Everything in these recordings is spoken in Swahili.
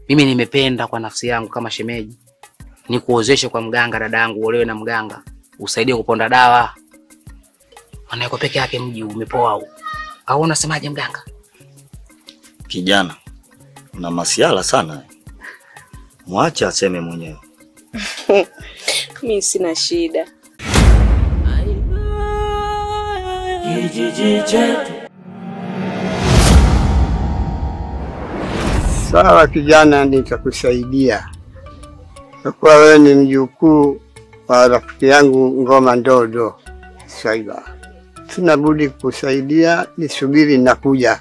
Mimi nimependa kwa nafsi yangu kama shemeji nikuozeshe kwa mganga, dada yangu, uolewe na mganga, usaidie kuponda dawa. Maana yuko peke yake, mji umepoa huu. Au unasemaje mganga? Kijana, una masiala sana. Mwache aseme mwenyewe. Mi sina shida. Sawa kijana, nitakusaidia kwa kuwa wewe ni mjukuu wa rafiki yangu Ngoma Ndodo Swaiba. Sina budi kukusaidia, nisubiri, nakuja.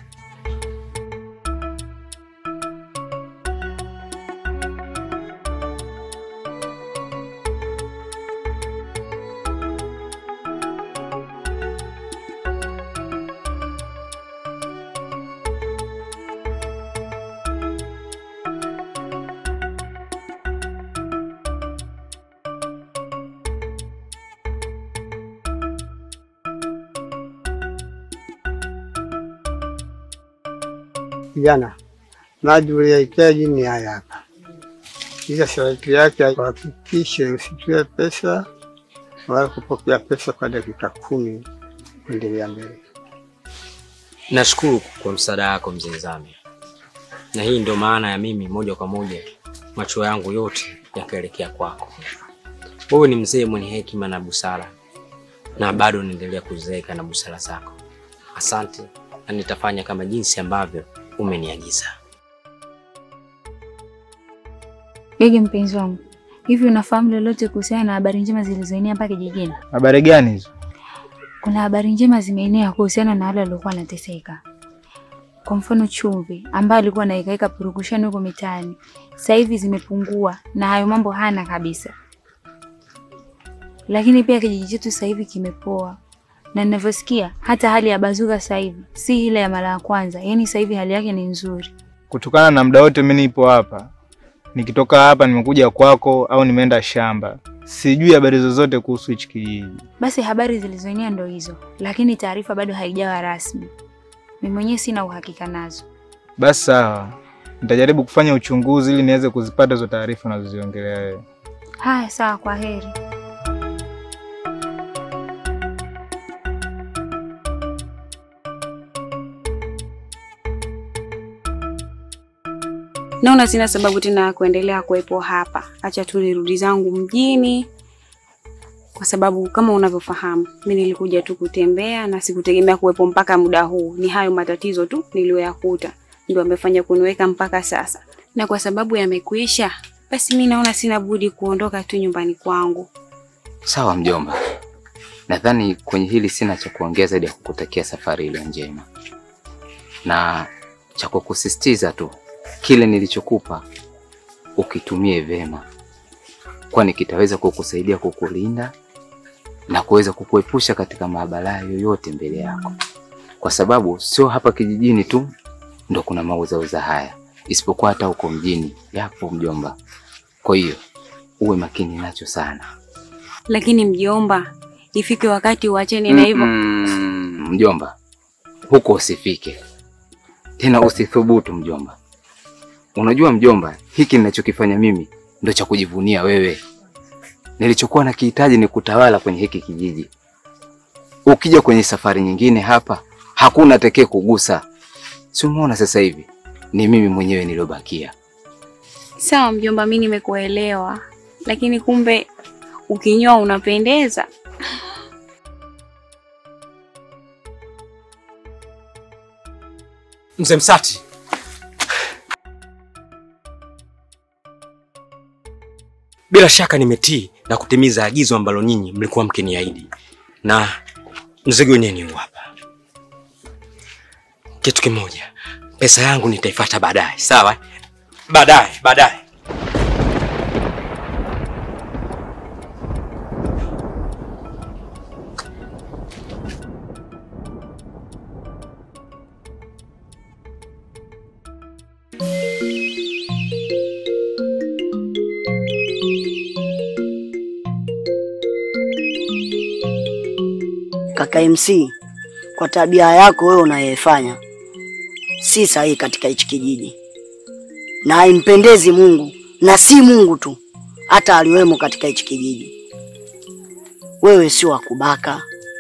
Kijana, maji uliyohitaji ni haya hapa, ila sharti yake kuhakikishe usitoe pesa wala kupokea pesa kwa dakika kumi kuendelea mbele. Nashukuru kwa msaada wako mzee Zami, na hii ndio maana ya mimi moja kwa moja macho yangu yote yakaelekea kwako. Wewe ni mzee mwenye hekima na busara, na bado naendelea kuzeeka na busara zako. Asante, na nitafanya kama jinsi ambavyo umeniagiza. Gege mpenzi wangu, hivi unafahamu lolote kuhusiana na habari njema zilizoenea hapa kijijini? Habari gani hizo? Kuna habari njema zimeenea kuhusiana na wale waliokuwa wanateseka. Kwa mfano Chumvi ambaye alikuwa anaikaika purukushani huko mitaani, sasa hivi zimepungua na hayo mambo hana kabisa. Lakini pia kijiji chetu sasa hivi kimepoa, na ninavyosikia hata hali ya Bazuka sasa hivi si ile ya mara ya kwanza, yaani sasa hivi hali yake ni nzuri. Kutokana na muda wote mimi nipo hapa, nikitoka hapa nimekuja kwako au nimeenda shamba, sijui habari zozote kuhusu hichi kijiji. Basi habari zilizoenea ndo hizo, lakini taarifa bado haijawa rasmi. Mimi mwenyewe sina uhakika nazo. Basi sawa, nitajaribu kufanya uchunguzi ili niweze kuzipata hizo taarifa unazoziongelea wewe. Haya, sawa, kwa heri. Naona sina sababu tena ya kuendelea kuwepo hapa. Acha tu nirudi zangu mjini, kwa sababu kama unavyofahamu mi nilikuja tu kutembea na sikutegemea kuwepo mpaka muda huu. Ni hayo matatizo tu niliyoyakuta ndio amefanya kuniweka mpaka sasa, na kwa sababu yamekwisha, basi mi naona sina budi kuondoka tu nyumbani kwangu. Sawa mjomba, nadhani kwenye hili sina cha kuongea zaidi ya kukutakia safari ile njema, na cha kukusisitiza tu kile nilichokupa ukitumie vema, kwani kitaweza kukusaidia kukulinda na kuweza kukuepusha katika mabalaa yoyote mbele yako, kwa sababu sio hapa kijijini tu ndo kuna mauzauza haya, isipokuwa hata huko mjini yapo mjomba. Kwa hiyo uwe makini nacho sana. Lakini mjomba, ifike wakati uachane na hivyo. Mm, mjomba, huko usifike tena, usithubutu mjomba. Unajua mjomba, hiki ninachokifanya mimi ndo cha kujivunia wewe. Nilichokuwa nakihitaji ni kutawala kwenye hiki kijiji. Ukija kwenye safari nyingine hapa, hakuna atakayekugusa kugusa. Si umeona sasa hivi ni mimi mwenyewe niliobakia. Sawa mjomba, mi nimekuelewa, lakini kumbe ukinyoa unapendeza. Mzee Msati, bila shaka nimetii na kutimiza agizo ambalo nyinyi mlikuwa mkiniahidi, na mzigo wenyewe ni huu hapa. Kitu kimoja, pesa yangu nitaifuata baadaye, sawa? Baadaye, baadaye. Kaka MC, kwa tabia yako wewe unayoifanya si sahihi katika hichi kijiji. na haimpendezi Mungu, na si Mungu tu, hata aliwemo katika hichi kijiji. Wewe si wa kubaka,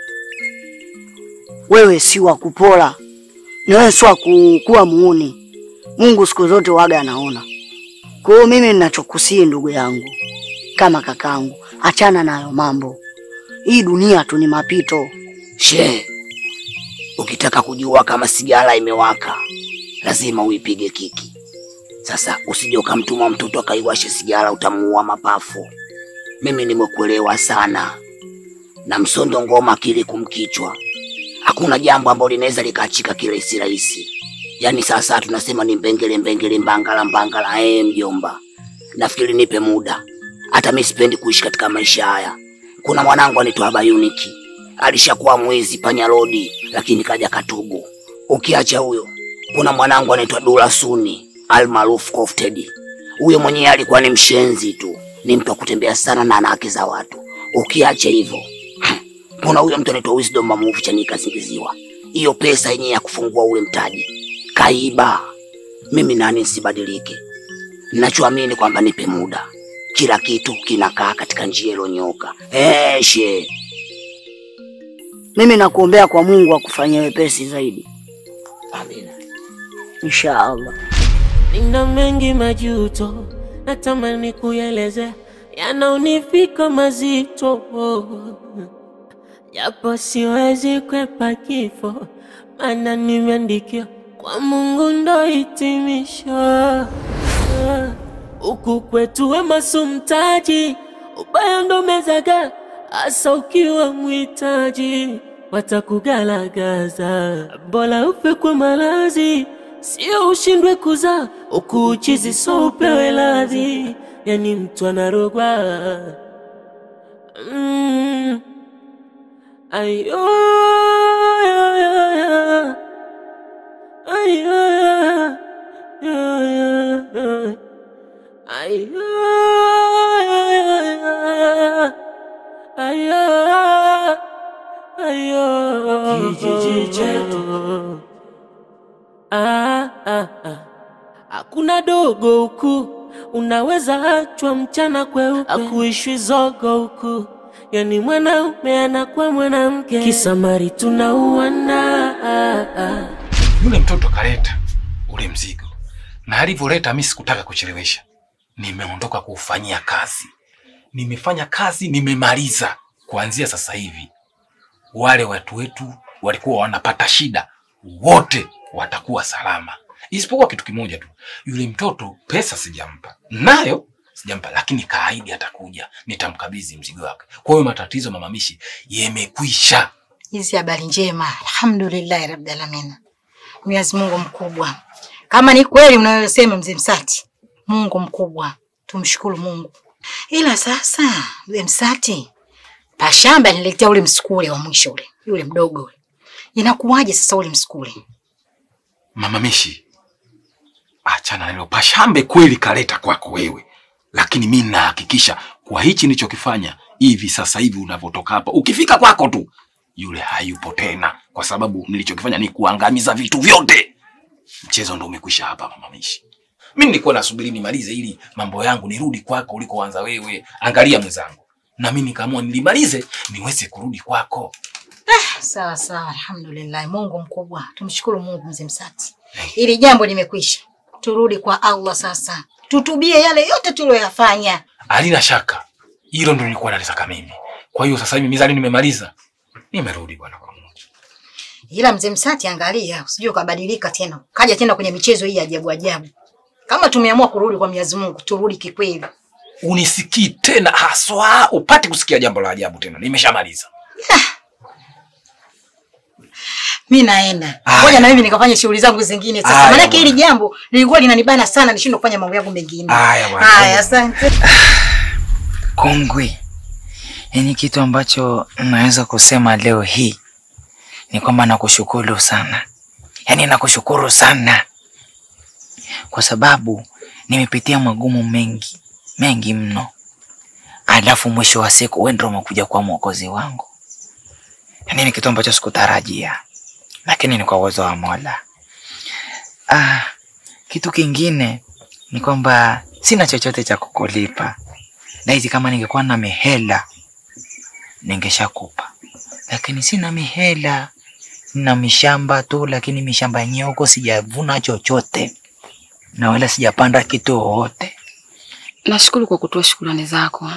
wewe si wa kupola, na wewe si wa ku- kuwa muuni. Mungu siku zote waga anaona. Kwa hiyo mimi ninachokusii ndugu yangu, kama kakangu, achana nayo mambo. Hii dunia tu ni mapito. She, ukitaka kujua kama sigara imewaka lazima uipige kiki. Sasa usije ukamtuma mtoto akaiwashe sigara, utamuua mapafu. Mimi nimekuelewa sana, na msondo ngoma akili kumkichwa. Hakuna jambo ambalo linaweza likaachika kirahisi rahisi. Yaani sasa tunasema ni mbengele mbengele, mbangala mbangala. Eh, mjomba, nafikiri nipe muda. Hata mimi sipendi kuishi katika maisha haya. Kuna mwanangu anaitwa Abayuniki, alishakuwa mwizi panya rodi, lakini kaja katubu. Ukiacha huyo, kuna mwanangu anaitwa Dula Suni almaarufu Kofted. Huyo mwenyewe alikuwa ni mshenzi tu, ni mtu wa kutembea sana na ana haki za watu. Ukiacha hivyo, kuna huyo mtu anaitwa Wisdom Mamuvu Chanika Zingiziwa. Hiyo pesa yenyewe ya kufungua ule mtaji kaiba. Mimi nani nisibadilike? Ninachoamini kwamba nipe muda, kila kitu kinakaa katika njia iliyonyooka. Eh, she Mimi nakuombea kwa Mungu akufanyie wepesi zaidi, Amina. inshallah. Nina mengi majuto, natamani kuelezea, yanaonifika mazito, japo siwezi kwepa kifo, maana nimeandikia kwa Mungu ndo hitimisho. Huku kwetu wema si mtaji, ubaya ndo mezaga, hasa ukiwa mwitaji watakugalagaza. Bora ufe kwa malazi, sio ushindwe kuzaa, huku uchizi so upewe ladhi, yani mtu anarogwa mm. Ayo, ayo, ayo, ayo, ayo, ayo, ayo, ayo, kijiji chetu Ah, ah, ah. Hakuna dogo huku, unaweza achwa mchana kweupe, akuishwi zogo huku, yani mwanaume anakuwa mwanamke, kisamari tunauana ah, ah. Yule mtoto kaleta ule mzigo, na alivyoleta mimi sikutaka kuchelewesha, nimeondoka kuufanyia kazi. Nimefanya kazi, nimemaliza. Kuanzia sasa hivi, wale watu wetu walikuwa wanapata shida, wote watakuwa salama, isipokuwa kitu kimoja tu, yule mtoto pesa sijampa, nayo sijampa, lakini kaahidi atakuja, nitamkabidhi mzigo wake. Kwa hiyo matatizo mamamishi yamekwisha. Hizi habari njema, alhamdulillahi rabbil alamin. Mwenyezi Mungu mkubwa. Kama ni kweli unayosema mzee Msati, Mungu mkubwa, tumshukuru Mungu. Ila sasa mzee Msati, pashamba niletea ule msukule wa mwisho ule, yule mdogo ule. Inakuwaje sasa ule msukule? Mamamishi, achana nalo. Pashambe kweli kaleta kwako wewe, lakini mi nahakikisha kwa hichi nilichokifanya hivi sasa hivi unavyotoka hapa, ukifika kwako tu yule hayupo tena, kwa sababu nilichokifanya ni kuangamiza vitu vyote. Mchezo ndo umekwisha hapa, mamamishi. Mi nilikuwa nasubiri nimalize ili mambo yangu nirudi kwako ulikoanza wewe. Angalia mwenzangu, na mi nikaamua nilimalize niweze kurudi kwako. Sawa sawa, alhamdulillah. Mungu mkubwa, tumshukuru Mungu mzee Msati. Ili jambo limekwisha, turudi kwa Allah sasa, tutubie yale yote tuliyoyafanya. Halina shaka, hilo ndo nilikuwa nalitaka mimi. Kwa hiyo sasa hivi mizani nimemaliza, nimerudi bwana kwa Mungu. Ila mzee Msati, angalia usije ukabadilika tena, kaja tena kwenye michezo hii ajabu ajabu. Kama tumeamua kurudi kwa Mwenyezi Mungu, turudi kikweli. Unisikii tena haswa, upate kusikia jambo la ajabu tena. Nimeshamaliza. Mi naenda Aya. ngoja na mimi nikafanya shughuli zangu zingine sasa, Aya, maanake hili bwana. jambo lilikuwa linanibana sana, nishindwe kufanya mambo yangu mengine. Aya, bwana. Haya, asante. Kongwe, yaani kitu ambacho naweza kusema leo hii ni kwamba nakushukuru sana, yaani nakushukuru sana kwa sababu nimepitia magumu mengi mengi mno, alafu mwisho wa siku wewe ndio umekuja kuwa mwokozi wangu. Yaani ni kitu ambacho sikutarajia, lakini ni kwa uwezo wa Mola. Ah, kitu kingine ni kwamba sina chochote cha kukulipa. Laiti kama ningekuwa na mihela ningeshakupa, lakini sina mihela. Nina mishamba tu, lakini mishamba yenyewe huko sijavuna chochote na wala sijapanda kitu wowote. Nashukuru kwa kutoa shukrani zako.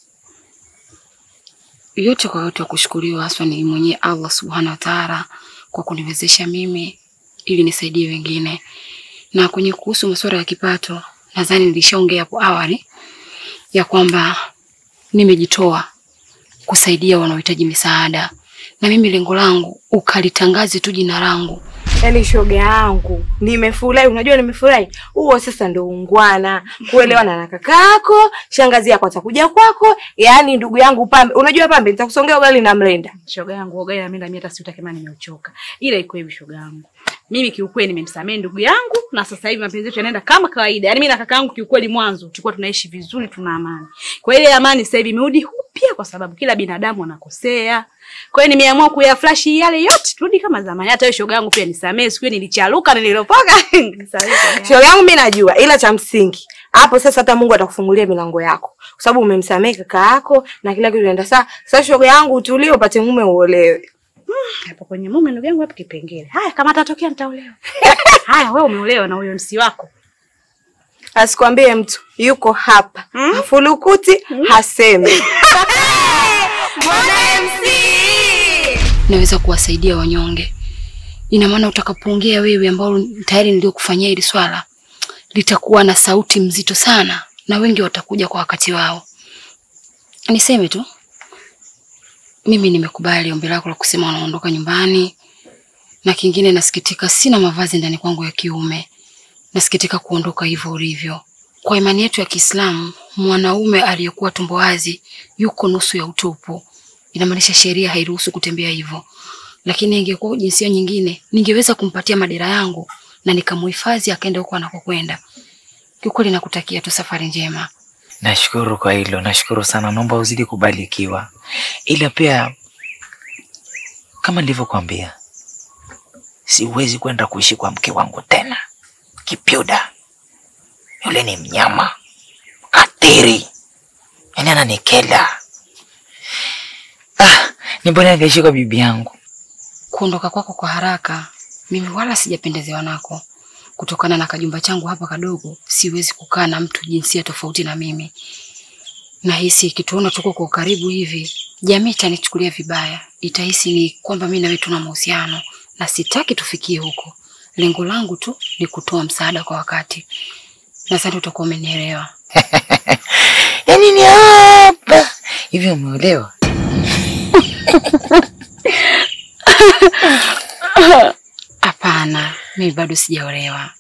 Yote kwa yote, wa kushukuriwa haswa ni mwenye Allah subhanahu wa taala kwa kuniwezesha mimi ili nisaidie wengine. Na kwenye kuhusu masuala ya kipato, nadhani nilishaongea hapo awali ya kwamba nimejitoa kusaidia wanaohitaji misaada, na mimi lengo langu ukalitangaze tu jina langu Yaani shoga yangu, nimefurahi. Unajua nimefurahi, huo sasa ndo ungwana, kuelewana na kaka yako, shangazi yako atakuja kwako, yaani ndugu yangu Pambe. Unajua Pambe, nitakusongea ugali na mlenda. Shoga yangu ugali na mimi mimi hata siutake maana nimeuchoka. Ila iko hivi shoga yangu. Mimi kiukweli nimemsamehe ndugu yangu na sasa hivi mapenzi yetu yanaenda kama kawaida. Yaani mimi na kaka yangu kiukweli mwanzo tulikuwa tunaishi vizuri tuna amani. Kwa ile amani sasa hivi imerudi upya kwa sababu kila binadamu anakosea. Kwa hiyo nimeamua kuyaflash yale yote turudi kama zamani. Hata wewe shoga yangu pia nisamehe, siku hiyo nilicharuka na nililopoka. Nisamehe shoga yangu. Shoga yangu mimi najua, ila cha msingi hapo sasa, hata Mungu atakufungulia milango yako, kwa sababu umemsamehe kaka yako na kila kitu kinaenda sawa. Sasa shoga yangu, utulie, upate mume uolewe. Hapo kwenye mume ndugu yangu hapo kipengele. Haya kama atatokea nitaolewa. Haya wewe umeolewa na huyo msi wako. Asikwambie mtu yuko hapa afulukuti hasemi. naweza kuwasaidia wanyonge. Ina maana utakapoongea wewe, ambao tayari niliokufanyia hili swala, litakuwa na sauti mzito sana, na wengi watakuja kwa wakati wao. Niseme tu mimi nimekubali ombi lako la kusema unaondoka nyumbani, na kingine, nasikitika sina mavazi ndani kwangu ya kiume. Nasikitika kuondoka hivyo ulivyo. Kwa imani yetu ya Kiislamu, mwanaume aliyekuwa tumbo wazi yuko nusu ya utupu. Inamaanisha sheria hairuhusu kutembea hivyo. Lakini ingekuwa jinsia nyingine, ningeweza kumpatia madera yangu na nikamuhifadhi akaenda huko anakokwenda. Kiukweli nakutakia tu safari njema. Nashukuru kwa hilo, nashukuru sana. Naomba uzidi kubarikiwa, ila pia kama nilivyokuambia, siwezi kwenda kuishi kwa mke wangu tena. Kipyuda yule ni mnyama katiri, yaani ananikela. Ah, ni bora angeishi kwa bibi yangu. Kuondoka kwako kwa haraka, mimi wala sijapendezewa nako. Kutokana na kajumba changu hapa kadogo, siwezi kukaa na mtu jinsia tofauti na mimi. Nahisi ikituona tuko kwa ukaribu hivi, jamii itanichukulia vibaya, itahisi ni kwamba mimi na wewe tuna mahusiano, na sitaki tufikie huko. Lengo langu tu ni kutoa msaada kwa wakati. Nadhani utakuwa umenielewa. Yaani ni hapa hivi, umeolewa? Hapana, mimi bado sijaolewa.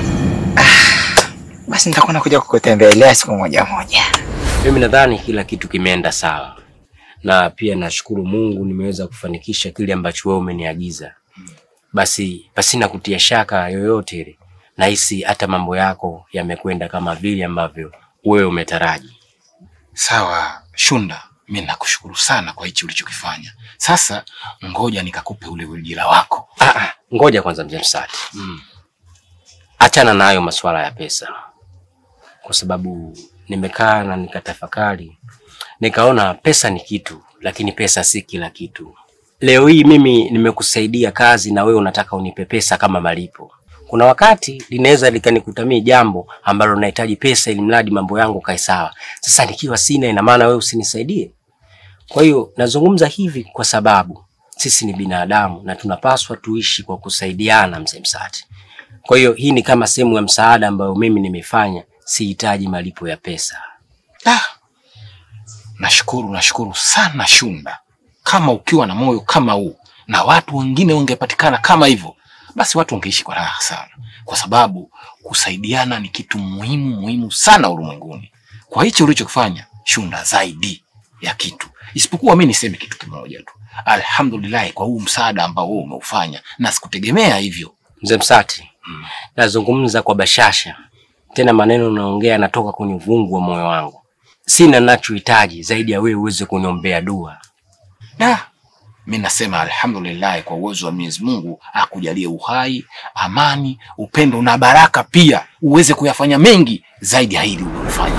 Basi nitakuwa nakuja kukutembelea siku moja moja. Mimi nadhani kila kitu kimeenda sawa, na pia nashukuru Mungu nimeweza kufanikisha kile ambacho wewe umeniagiza. Basi pasina kutia shaka yoyote ile, nahisi hata mambo yako yamekwenda kama vile ambavyo wewe umetaraji. Sawa Shunda, mi nakushukuru sana kwa hichi ulichokifanya. Sasa ngoja nikakupe ule ujira wako. Ah, ah, ngoja kwanza mzee Msati. Mm. Achana na hayo masuala ya pesa, kwa sababu nimekaa na nikatafakari, nikaona pesa ni kitu, lakini pesa si kila kitu. Leo hii mimi nimekusaidia kazi na wewe unataka unipe pesa kama malipo. Kuna wakati linaweza likanikutamia jambo ambalo nahitaji pesa ili mradi mambo yangu kae sawa. Sasa nikiwa sina, ina maana wewe usinisaidie? Kwa hiyo nazungumza hivi kwa sababu sisi ni binadamu na tunapaswa tuishi kwa kusaidiana, mzee Msati. Kwa hiyo hii ni kama sehemu ya msaada ambayo mimi nimefanya, sihitaji malipo ya pesa. Ah, nashukuru nashukuru sana Shunda. Kama ukiwa na moyo kama huu na watu wengine wangepatikana kama hivyo, basi watu wangeishi kwa raha sana, kwa sababu kusaidiana ni kitu muhimu muhimu sana ulimwenguni. Kwa hicho ulichokifanya Shunda, zaidi ya kitu, isipokuwa mi niseme kitu kimoja tu, alhamdulillah kwa huu msaada ambao wewe umeufanya, na sikutegemea hivyo. Mzee Msati, nazungumza kwa bashasha, tena maneno naongea yanatoka kwenye uvungu wa moyo wangu. Sina nachohitaji zaidi ya wewe uweze kuniombea dua. Da, mi nasema alhamdulillah kwa uwezo wa Mwenyezi Mungu akujalie uhai, amani, upendo na baraka, pia uweze kuyafanya mengi zaidi ya hili ulilofanya.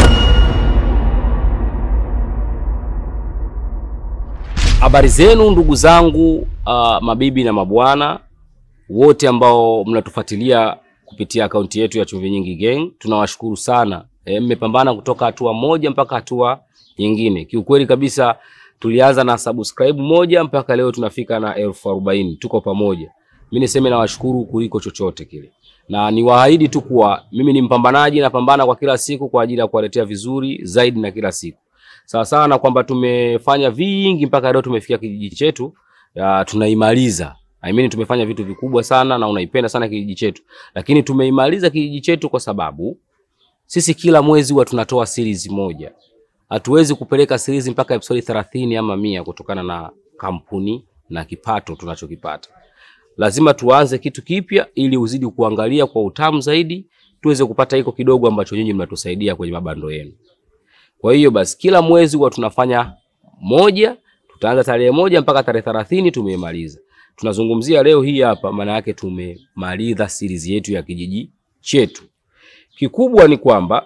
Habari zenu ndugu zangu, uh, mabibi na mabwana wote ambao mnatufuatilia kupitia akaunti yetu ya Chumvi Nyingi Gang, tunawashukuru sana. E, mmepambana kutoka hatua moja mpaka hatua nyingine. Kiukweli kabisa tulianza na subscribe moja mpaka leo tunafika na elfu arobaini. Tuko pamoja. Mimi niseme nawashukuru kuliko chochote kile, na niwaahidi tu kuwa mimi ni mpambanaji, napambana kwa kila siku kwa ajili ya kuwaletea vizuri zaidi na kila siku sawa sawa na kwamba tumefanya vingi mpaka leo tumefikia kijiji chetu ya, tunaimaliza. I mean, tumefanya vitu vikubwa sana na unaipenda sana kijiji chetu, lakini tumeimaliza kijiji chetu kwa sababu sisi kila mwezi huwa tunatoa series moja. Hatuwezi kupeleka series mpaka episode 30 ama mia kutokana na kampuni na kipato tunachokipata. Lazima tuanze kitu kipya ili uzidi kuangalia kwa utamu zaidi, tuweze kupata hiko kidogo ambacho nyinyi mnatusaidia kwenye mabando yenu. Kwa hiyo basi kila mwezi huwa tunafanya moja, tutaanza tarehe moja mpaka tarehe thelathini tumeimaliza. Tunazungumzia leo hii hapa, maana yake tumemaliza series yetu ya kijiji chetu. Kikubwa ni kwamba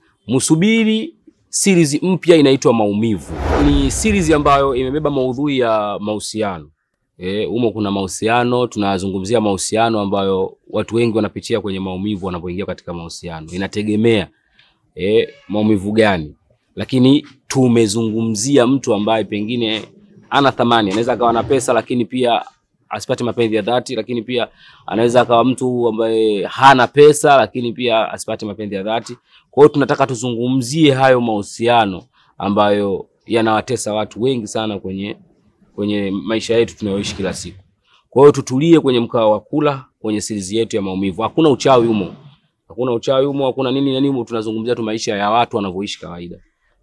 msubiri series mpya inaitwa Maumivu. Ni series ambayo imebeba maudhui ya mahusiano. Eh, humo kuna mahusiano, tunazungumzia mahusiano ambayo watu wengi wanapitia kwenye maumivu wanapoingia katika mahusiano. Inategemea eh, maumivu gani lakini tumezungumzia mtu ambaye pengine ana thamani, anaweza akawa na pesa lakini pia asipate mapenzi ya dhati, lakini pia anaweza akawa mtu ambaye hana pesa lakini pia asipate mapenzi ya dhati. Kwa hiyo tunataka tuzungumzie hayo mahusiano ambayo yanawatesa watu wengi sana kwenye kwenye maisha yetu tunayoishi kila siku. Kwa hiyo tutulie kwenye mkao wa kula kwenye series yetu ya maumivu. Hakuna uchawi humo, hakuna uchawi humo, hakuna nini na nini, tunazungumzia tu maisha ya watu wanavyoishi kawaida.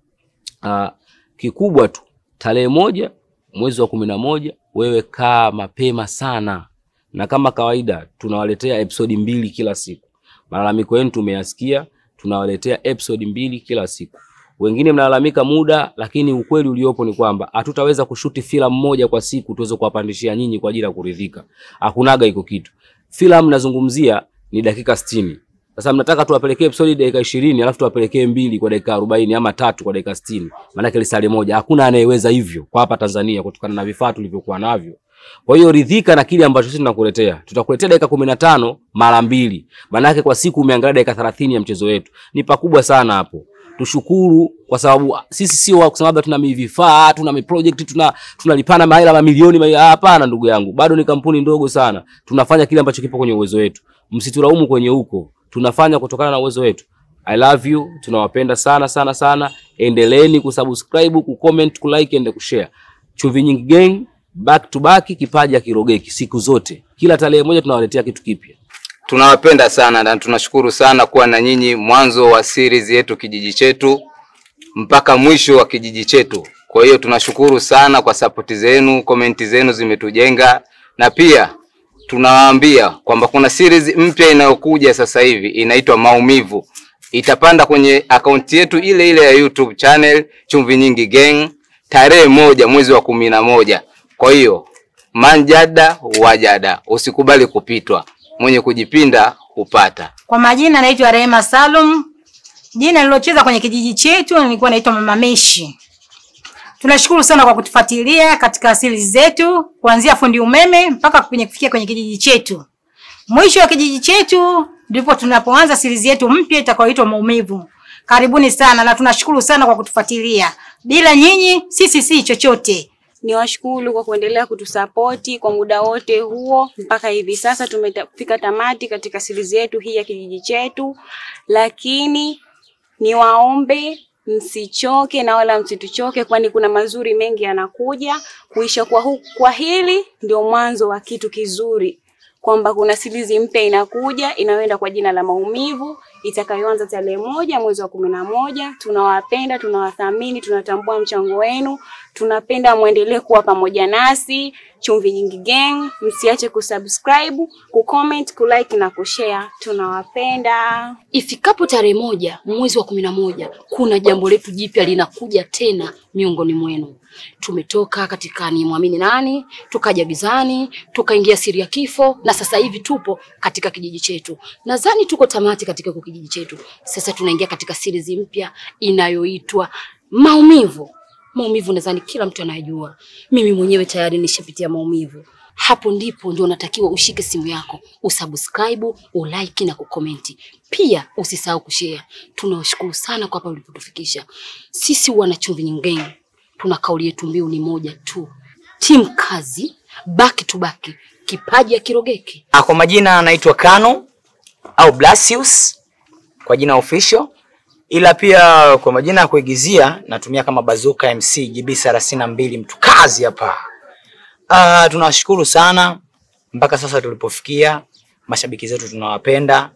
Uh, kikubwa tu tarehe moja mwezi wa kumi na moja wewe kaa mapema sana, na kama kawaida tunawaletea episodi mbili kila siku. Malalamiko yenu tumeyasikia, tunawaletea episodi mbili kila siku. Wengine mnalalamika muda, lakini ukweli uliopo ni kwamba hatutaweza kushuti filamu moja kwa siku tuweze kuwapandishia nyinyi kwa ajili ya kuridhika. Hakunaga iko kitu. Filamu nazungumzia ni dakika sitini. Sasa mnataka tuwapelekee episodi dakika ishirini alafu tuwapelekee mbili kwa dakika arobaini ama tatu kwa dakika sitini maanake lisali moja. Hakuna anayeweza hivyo kwa hapa Tanzania kutokana na vifaa tulivyokuwa navyo. Kwa hiyo ridhika na kile ambacho sisi tunakuletea. Tutakuletea dakika kumi na tano mara mbili, maanake kwa siku umeangalia dakika thelathini ya mchezo wetu, ni pakubwa sana hapo. Tushukuru kwa sababu sisi sio wa kusema labda tuna vifaa tuna miproject tuna tunalipana mahela mamilioni mahela. Hapana ndugu yangu, bado ni kampuni ndogo sana. Tunafanya kile ambacho kipo kwenye uwezo wetu, msitulaumu kwenye huko tunafanya kutokana na uwezo wetu. I love you, tunawapenda sana sana sana. Endeleeni kusubscribe, kucomment, kulike and kushare. Chumvi Nyingi Gang back to back, kipaji hakirogeki siku zote. Kila tarehe moja tunawaletea kitu kipya. Tunawapenda sana na tunashukuru sana kuwa na nyinyi mwanzo wa series yetu kijiji chetu mpaka mwisho wa kijiji chetu. Kwa hiyo tunashukuru sana kwa sapoti zenu, komenti zenu zimetujenga, na pia tunawaambia kwamba kuna series mpya inayokuja sasa hivi inaitwa Maumivu. Itapanda kwenye akaunti yetu ile ile ya YouTube channel Chumvi Nyingi Gang tarehe moja mwezi wa kumi na moja. Kwa hiyo manjada wajada, usikubali kupitwa, mwenye kujipinda hupata. Kwa majina naitwa Rehema Salum. Jina nilocheza kwenye kijiji chetu nilikuwa naitwa Mama Meshi. Tunashukuru sana kwa kutufuatilia katika series zetu kuanzia fundi umeme mpaka kwenye kufikia kwenye kijiji chetu. Mwisho wa kijiji chetu ndipo tunapoanza series yetu mpya itakayoitwa Maumivu. Karibuni sana na tunashukuru sana kwa kutufuatilia. Bila nyinyi sisi si chochote. Niwashukuru kwa kuendelea kutusapoti kwa muda wote huo mpaka hivi sasa tumefika tamati katika series yetu hii ya kijiji chetu, lakini niwaombe msichoke na wala msituchoke, kwani kuna mazuri mengi yanakuja. Kuisha kwa, hu, kwa hili ndio mwanzo wa kitu kizuri, kwamba kuna series mpya inakuja inayoenda kwa jina la Maumivu itakayoanza tarehe moja mwezi wa kumi na moja. Tunawapenda, tunawathamini, tunatambua mchango wenu, tunapenda mwendelee kuwa pamoja nasi Chumvi Nyingi Gang. Msiache kusubscribe, kucomment, kulike na kushare. Tunawapenda. Ifikapo tarehe moja mwezi wa kumi na moja kuna jambo letu jipya linakuja tena miongoni mwenu. Tumetoka katika ni mwamini nani, tukaja gizani, tukaingia siri ya kifo, na sasa hivi tupo katika kijiji chetu. Nadhani tuko tamati katika hiko kijiji chetu. Sasa tunaingia katika series mpya inayoitwa maumivu. Maumivu nadhani kila mtu anayajua. Mimi mwenyewe tayari nishapitia maumivu. Hapo ndipo ndio unatakiwa ushike simu yako, usubscribe, ulike na kukomenti. Pia usisahau kushare. Tunawashukuru sana kwa hapa ulipotufikisha. Sisi wana Chumvi Nyingi Gang tuna kauli yetu mbiu ni moja tu, timu kazi, baki tu baki, kipaji ya kirogeki. Ah, Kwa majina anaitwa Kano au Blasius kwa jina official, ila pia kwa majina ya kuigizia natumia kama Bazuka MC GB 32 mtu kazi hapa. Ah, tunawashukuru sana mpaka sasa tulipofikia. Mashabiki zetu tunawapenda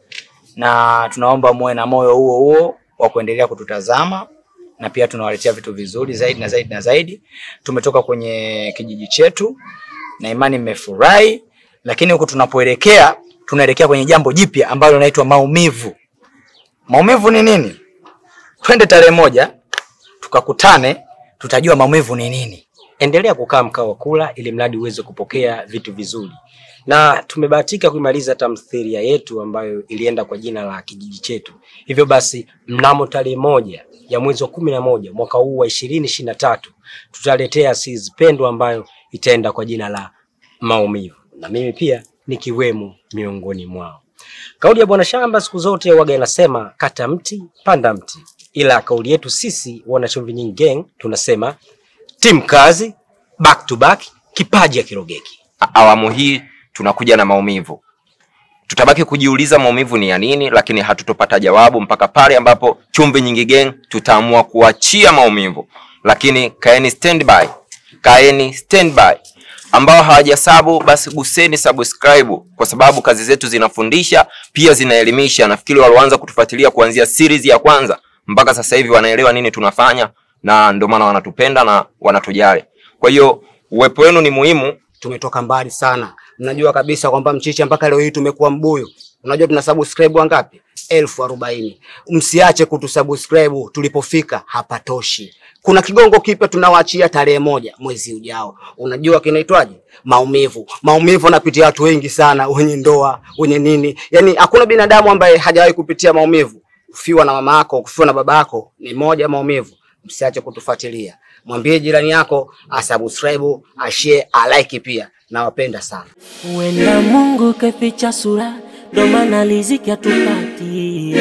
na tunaomba muwe na moyo huo huo wa kuendelea kututazama na pia tunawaletea vitu vizuri zaidi na zaidi na zaidi. Tumetoka kwenye kijiji chetu na imani mmefurahi, lakini huku tunapoelekea tunaelekea kwenye jambo jipya ambalo linaitwa maumivu. Maumivu ni nini? Twende tarehe moja tukakutane, tutajua maumivu ni nini. Endelea kukaa mkao wa kula ili mradi uweze kupokea vitu vizuri. Na tumebahatika kuimaliza tamthilia yetu ambayo ilienda kwa jina la kijiji chetu. Hivyo basi mnamo tarehe moja ya mwezi wa kumi na moja mwaka huu wa ishirini ishirini na tatu tutaletea series pendwa ambayo itaenda kwa jina la maumivu, na mimi pia nikiwemo miongoni mwao. Kauli ya Bwana Shamba siku zote waga inasema kata mti panda mti, ila kauli yetu sisi wana Chumvi Nyingi Gang tunasema timu kazi, back to back, kipaji ya kirogeki. awamu hii tunakuja na maumivu. Tutabaki kujiuliza maumivu ni ya nini, lakini hatutopata jawabu mpaka pale ambapo Chumvi Nyingi Gang tutaamua kuachia maumivu. Lakini kaeni standby, kaeni standby. Ambao hawajasabu basi guseni subscribe, kwa sababu kazi zetu zinafundisha pia zinaelimisha. Nafikiri walioanza kutufuatilia kuanzia series ya kwanza mpaka sasa hivi wanaelewa nini tunafanya, na ndio maana wanatupenda na wanatujali. Kwa hiyo uwepo wenu ni muhimu. Tumetoka mbali sana. Mnajua kabisa kwamba mchicha mpaka leo hii tumekuwa mbuyu. Unajua tuna subscribe wangapi? elfu arobaini. Msiache kutusubscribe, tulipofika hapatoshi. Kuna kigongo kipya tunawaachia tarehe moja mwezi ujao. Unajua kinaitwaje? Maumivu. Maumivu anapitia watu wengi sana, wenye ndoa, wenye nini. Yaani hakuna binadamu ambaye hajawahi kupitia maumivu. Kufiwa na mama yako, kufiwa na baba yako ni moja maumivu. Msiache kutufuatilia. Mwambie jirani yako asubscribe, ashare, alike pia. Nawapenda sana. Huenda Mungu kaficha sura, ndo maana riziki hatupati.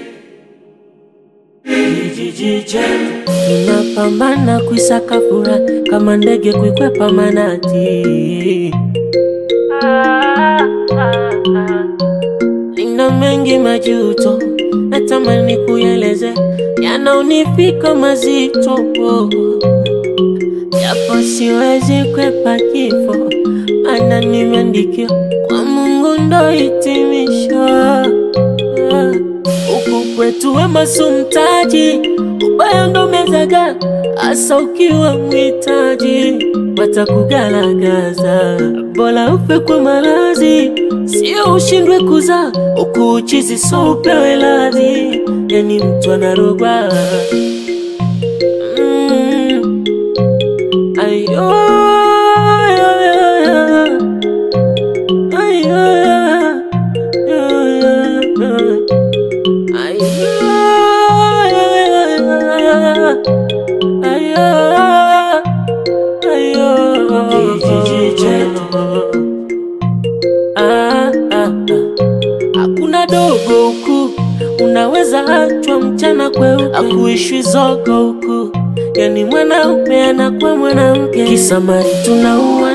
Kijiji chetu tunapambana kuisaka furaha kama ndege kuikwepa manati. Nina mengi majuto, natamani kueleze, yanaonifika mazito japo siwezi kwepa kifo, maana nimeandikiwa kwa Mungu ndo hitimisho. Huku kwetu wema si mtaji, ubaya ndo mezaga, hasa ukiwa mwitaji watakugaragaza. Bora ufe kwa maradhi, sio ushindwe kuzaa, huku uchizi so upewe radhi, yani mtu anarogwa mm. Ayo, ayo, ayo, ayo, Hakuna dogo huku, unaweza achwa mchana kweupe, akuishwi zogo huku, yani mwanaume anakuwa mwanamke, kisamari tunauana